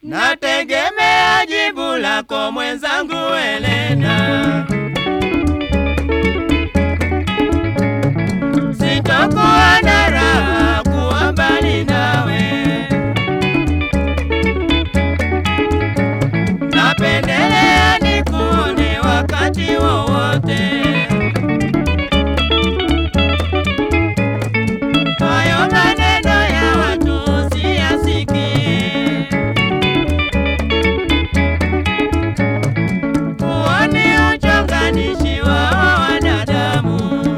nategemea jibu lako mwenzangu Elena. Sitokuwa na raha kuwa mbali nawe, napendelea nikuone wakati wowote. Hayo maneno ya watu siyasikie, huo ni uchonganishi wa wanadamu.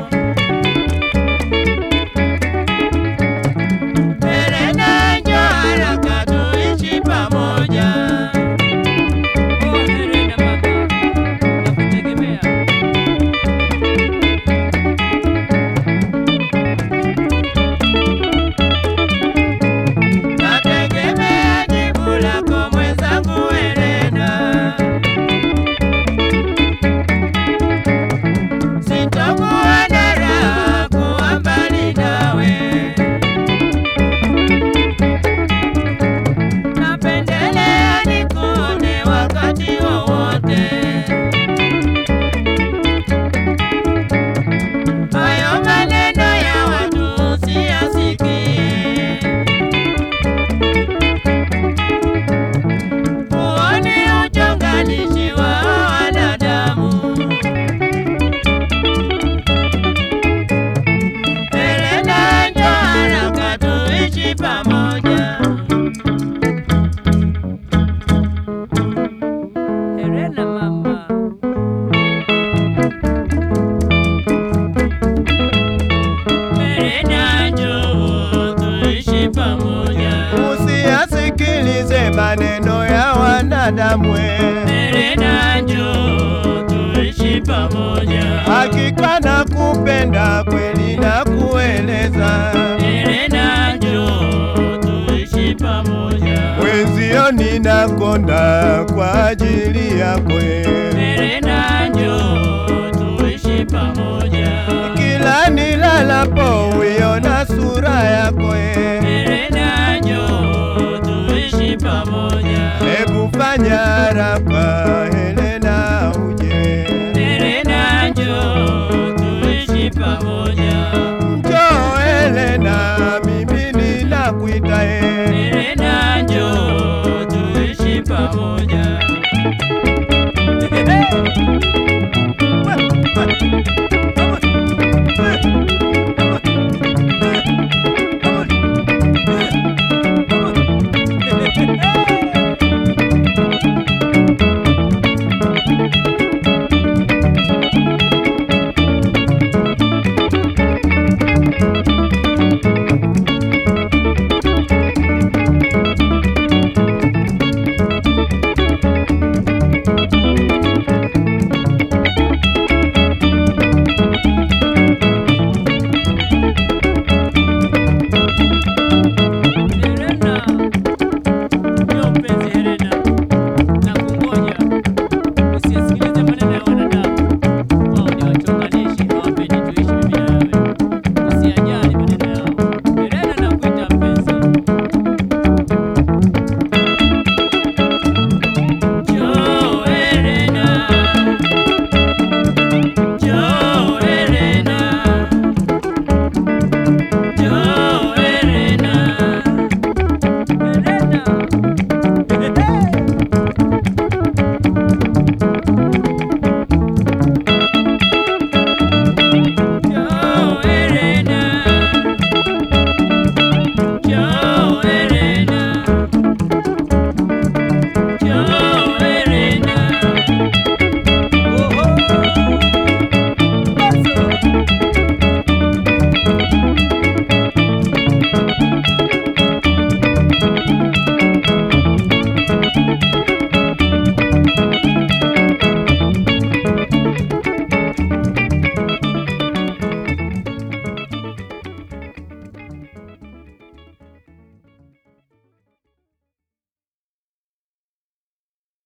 Elena, njoo haraka tuishi pamoja. Oh, Helena mama, nakutegemea. Nategemea jibu lako mwenzangu Elena. Sitokuwa na raha kuwa mbali nawe, napendelea nikuone wakati wowote. Hayo maneno ya watu siyasikie. Huo ni uchonganishi wa wanadamu. Elena, njoo haraka tuishi pamoja. Helena mama, Elena, njoo tuishi pamoja. Usiyasikilize maneno ya wanadamu, Elena, njoo tuishi pamoja. hakika na kupenda kweli na kueleza Elena, njoo tuishi pamoja. wenzio, ninakonda kwa ajili yako, Elena, njoo tuishi pamoja. kila nilalapo uiona sura yako, Elena, njoo tuishi pamoja. hebu fanya haraka